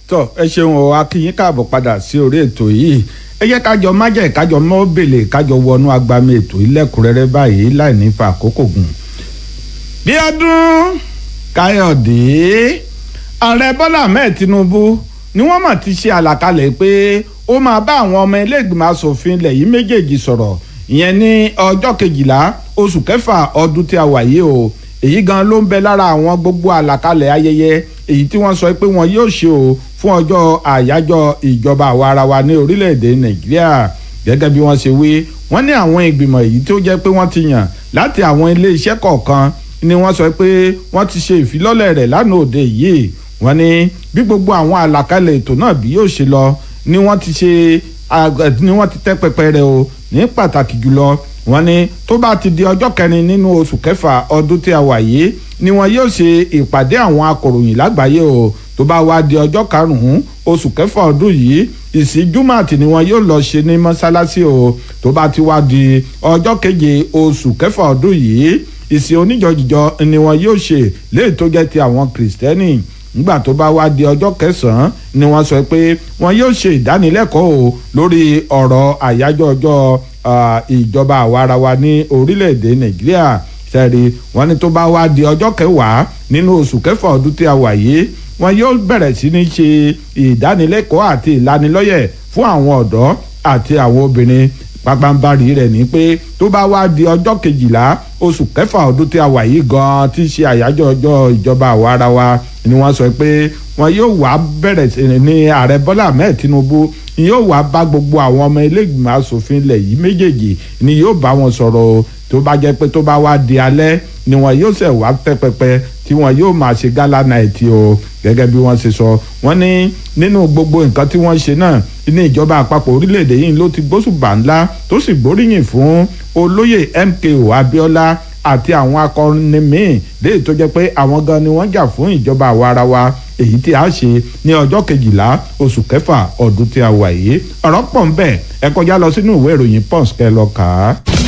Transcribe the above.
tọ ẹ ṣeun o akínyín káàbọ̀ padà sí orí ètò yìí ẹ jẹ́ kájọ májẹ̀ kájọ mọ́ bèlè kájọ wọnú agbami ètò ilẹ̀kùnrẹ́rẹ́ báyìí láì ní fa àkókò gùn. bí ọdún káyọ̀dé ààrẹ bọ́lá ahmed tinubu ni wọ́n mọ̀ ti ṣe àlàkalẹ̀ pé ó máa bá àwọn ọmọ ilé-ìgbìmọ̀ asòfin ilẹ̀ yìí méjèèjì sọ̀rọ̀ ìyẹn ní ọjọ́ kejìlá oṣù kẹfà ọdún tí a wà yìí o èyí gan ló ń bẹ lára àwọn gbogbo àlàkalẹ̀ ayẹyẹ èyí tí wọ́n sọ pé wọn yóò ṣe o fún ọjọ́ àyájọ́ ìjọba àwa ara wa ní orílẹ̀-èdè nàìjíríà gẹ́gẹ́ bí wọ́n ṣe wí wọ́n ní àwọn ìgbìmọ̀ èyí tó jẹ́ pé wọ́n ti yàn láti àwọn ilé iṣẹ́ kọ̀ọ̀kan ni wọ́n sọ pé wọ́n ti ṣe ìfilọ́lẹ̀ rẹ̀ lánàá òde yìí wọ́n ní bí gbogbo àwọn àlàkalẹ̀ ètò náà bí yóò ṣe lọ ni wọ́n ti ṣe ni wọ́n ti tẹ́ pẹpẹ rẹ̀ o ní pàtàkì jùlọ wọ́n ní tó bá ti di ọjọ́ kẹrin nínú oṣù kẹfà ọdún tí a wà yìí ni wọn yóò ṣe ìpàdé àwọn akọ̀ròyìn lágbàáyé o tó bá wá di ọjọ́ karùn-ún oṣù kẹfà ọdún yìí ìsìn júmọ̀tì ni wọn yóò lọ ṣe ní mọ́ṣáláṣí o tó bá ti wá di ọjọ́ keje oṣù kẹfà ọdún yìí ìsìn oníjọjìjọ ni wọn yóò ṣe léè tó jẹ́ ti àwọn kìrìsìtẹ́nì nígbà tó bá wá di ọjọ́ kẹsàn-án ni wọ́n sọ pé wọn yóò ṣe ìdánilẹ́kọ̀ọ́ o lórí ọ̀rọ̀ àyájọ́ ọjọ́ ìjọba àwarawa ní orílẹ̀-èdè nàìjíríà sẹ́ẹ̀rì wọ́n ní tó bá wá di ọjọ́ kẹwàá nínú oṣù kẹfà ọdún tí a wà yìí wọn yóò bẹ̀rẹ̀ sí ní ṣe ìdánilẹ́kọ̀ọ́ àti ìlanilọ́yẹ̀ fún àwọn ọ̀dọ́ àti àwọn obìnrin pàpàǹbarì rẹ̀ ní pé tó bá wá di ọjọ́ kejìlá oṣù kẹfà ọdún tí a wà yìí gan-an tí í ṣe àyájọ́ ọjọ́ ìjọba àwarawa ni wọ́n sọ pé wọn yóò wá bẹ̀rẹ̀ sí ní ààrẹ bọ́lá ahmed tinubu yóò wá bá gbogbo àwọn ọmọ ilé-ìgbìmọ̀ asòfin ilẹ̀ yìí méjèèjì ni yóò bá wọn sọ̀rọ̀ o tó bá jẹ́ pé tó bá wá di alẹ́ ni wọn yóò ṣẹ̀ wá tẹ́ pẹpẹ tí wọn yóò máa ṣe gálà náìtì o gẹ́gẹ́ bí wọ́n ṣe sọ wọ́n ní nínú gbogbo nǹkan tí wọ́n ṣe náà ní ìjọba àpapọ̀ orílẹ̀-èdè yìí ló ti gbóṣùbà ńlá tó sì gbóríyìn fún olóyè MKO Abíọ́lá àti àwọn akọrin míín léyìí tó jẹ́ pé àwọn gan ni wọ́n jà fún ìjọba àwa ara wa èyí tí a ṣe ní ọjọ́ kejìlá oṣù kẹfà ọdún tí a wà yìí ọ̀rọ̀ pọ̀ ń bẹ ẹ kọjá lọ sínú ìwé ìròyìn Punch kẹ́ lọ kà á.